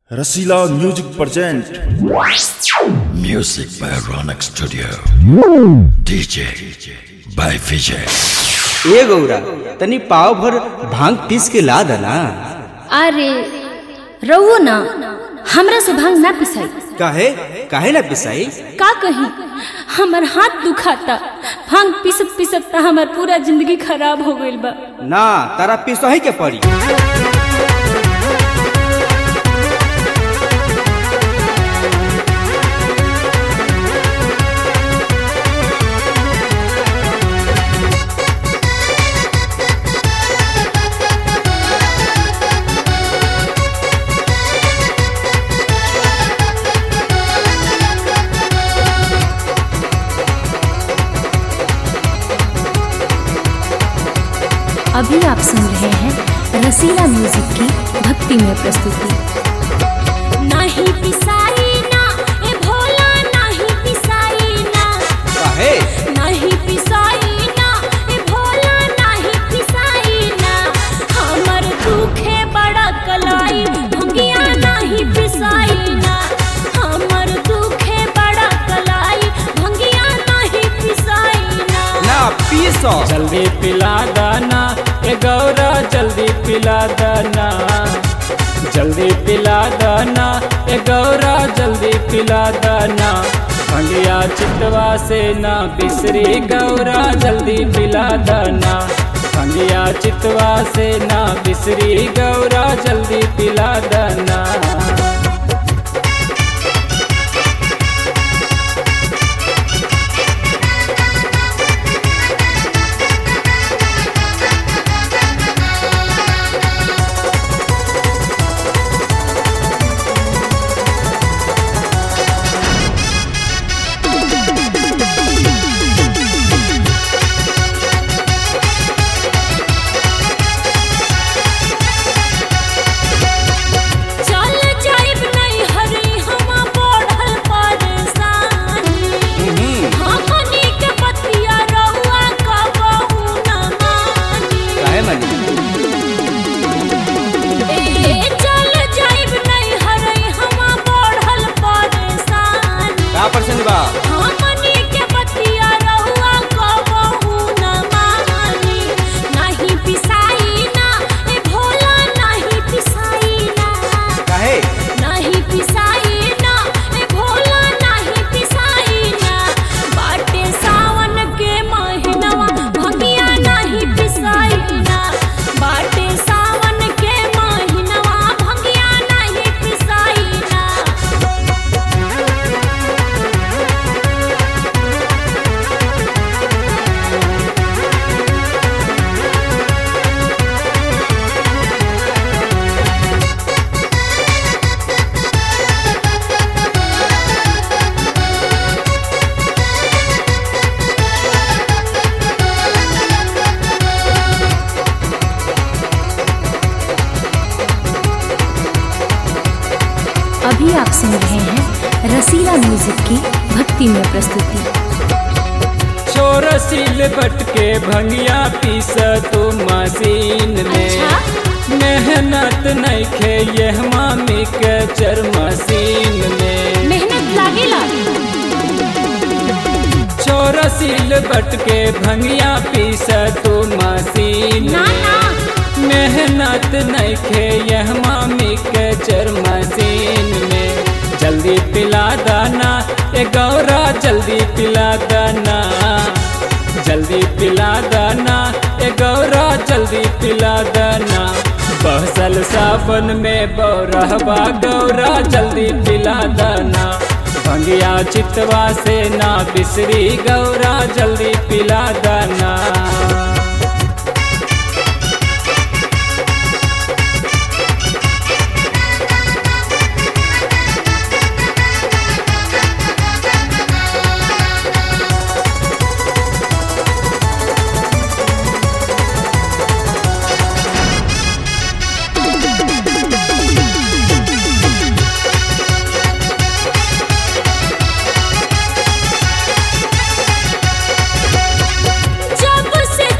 Rasila music present Music by Ronak Studio. DJ by Vijay. ए गौरा तनी पाव भर भांग पीस के ला दना अरे रउओ ना हमरा से भांग ना पिसाई काहे काहे ना पिसाई का कही हमर हाथ दुखाता भांग पिसत पिसत त हमर पूरा जिंदगी खराब हो गइल बा ना तारा पिसही के पड़ी अभी आप सुन रहे हैं रसीला म्यूजिक की भक्ति में प्रस्तुति नहीं पिसाई ना ए भोला नहीं पिसाई ना काहे नहीं पिसाई ना ए भोला नहीं पिसाई ना हमर दुखे बड़ा कलाई भंगिया नहीं पिसाई ना हमर दुखे बड़ा कलाई भंगिया नहीं पिसाई ना ना पीसो जल्दी पिला दाना ए गौरा जल्दी पिला दाना जल्दी पिला दाना ए गौरा जल्दी पिला दाना भंगिया चितवा से ना बिसरी गौरा जल्दी पिला दाना भंगिया चितवा से ना बिसरी गौरा जल्दी पिला दाना चल जाइब नहीं हरी हम बढ़ल परेशानी हमनी के बतिया रउआ कबहू न मानी काहे मनी ए चल जाइब नहीं हरी हम बढ़ल परेशानी का परसेंट बा हमनी के बतिया रउआ कबहू न मानी नहीं पिसाई ना ए भोला नहीं पिसाई ना काहे नहीं पिसाई ना ए भोला नहीं पिसाई ना बाटे सावन के महीनवा भंगिया नहीं पिसाई ना बाटे सावन के महीनवा भंगिया नहीं पिसाई ना अभी आप सुन रहे हैं रसीला म्यूजिक की भक्ति में प्रस्तुति चोर सिल बट के भंगिया पीस तू मशीन में अच्छा? मेहनत नहीं खे ये मामी के चर मशीन में मेहनत लागेला चोर सिल बट के भंगिया पीस तू मशीन ना ना मेहनत नहीं खे यह मामी के चर मशीन में जल्दी पिला दाना ए गौरा जल्दी पिला दाना जल्दी पिला दाना ए गौरा जल्दी पिला दाना बहसल सावन में बौरहबा गौरा जल्दी पिला दाना भंगिया चितवा से ना बिसरी गौरा जल्दी पिला दाना जब से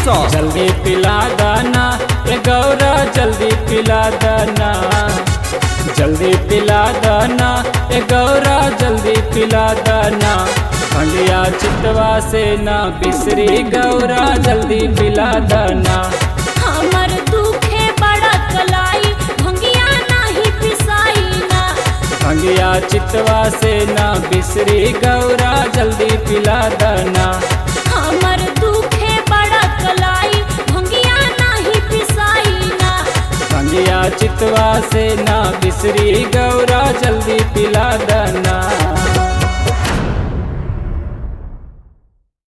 सौ जल्दी पिला दाना ए गौरा जल्दी पिला दाना जल्दी पिला दाना ए गौरा जल्दी पिला दाना भंगिया चितवा से ना बिसरी गौरा जल्दी पिला दाना हमर दुखे बड़ा कलाई भंगिया नाही पिसाई ना भंगिया चितवा से ना बिसरी गौरा जल्दी पिला दाना हमर दुखे बड़ा कलाई भंगिया नाही पिसाई ना भंगिया चितवा से ना बिसरी गौरा जल्दी पिला दाना